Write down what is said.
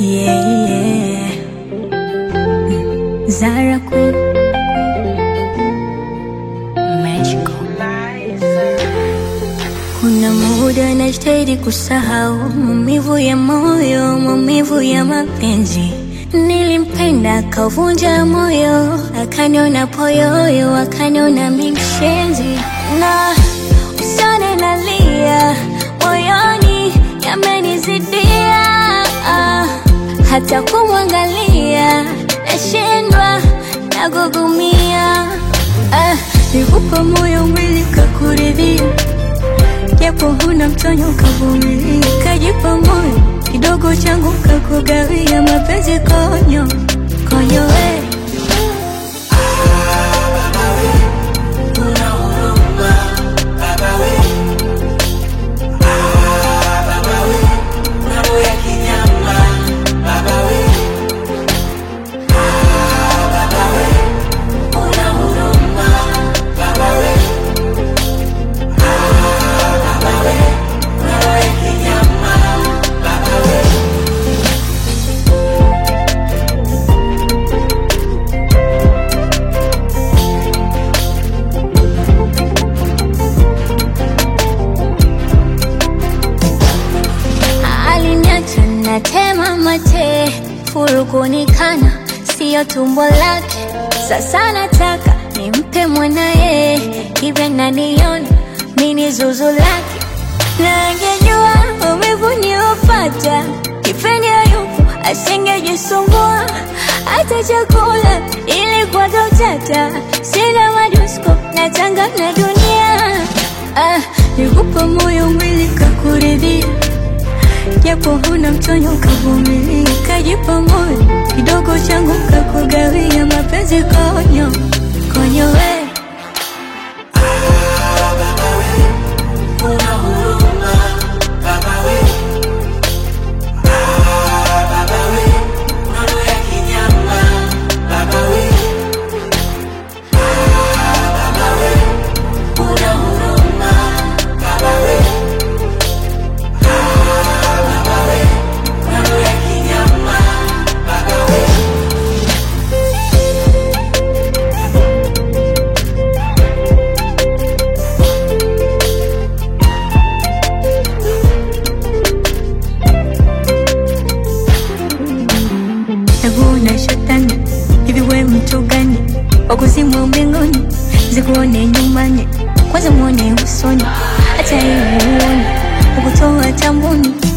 Yeah, yeah. Zara Queen. Magical. Kuna muda najitahidi kusahau maumivu ya moyo, maumivu ya mapenzi. Nilimpenda akavunja moyo, akaniona poyoyo, akaniona mimshenzi, na usione nalia moyoni, yamenizidia ah, hata kumwangalia nashindwa, nagugumia ah, nikupa moyo mwili kakuridhia japo huna mtonyo kavumilia, kajipa moyo kidogo changu kakugawia mapenzi konyo konyo we aliniacha natema mate furukunikana siyo tumbo lake sasa nataka nimpe mwanaye hivyo naniona mini zuzu lake na angejua umivu niopata kipindi yupo asingejisumbua hata chakula ilikuwa totata sina majusko na tanga na dunia ah, nikupa moyo mwili kakuridhia japo huna mtonyo kavumilia, kajipa moyo kidogo changu kakugawia mapenzi konyo konyo we Nakuona shetani, hivi we mtu gani? Wakuzimu mbinguni, zikuone nyumbani, kwanza muone usoni, hata hivi uone ukutoa tambuni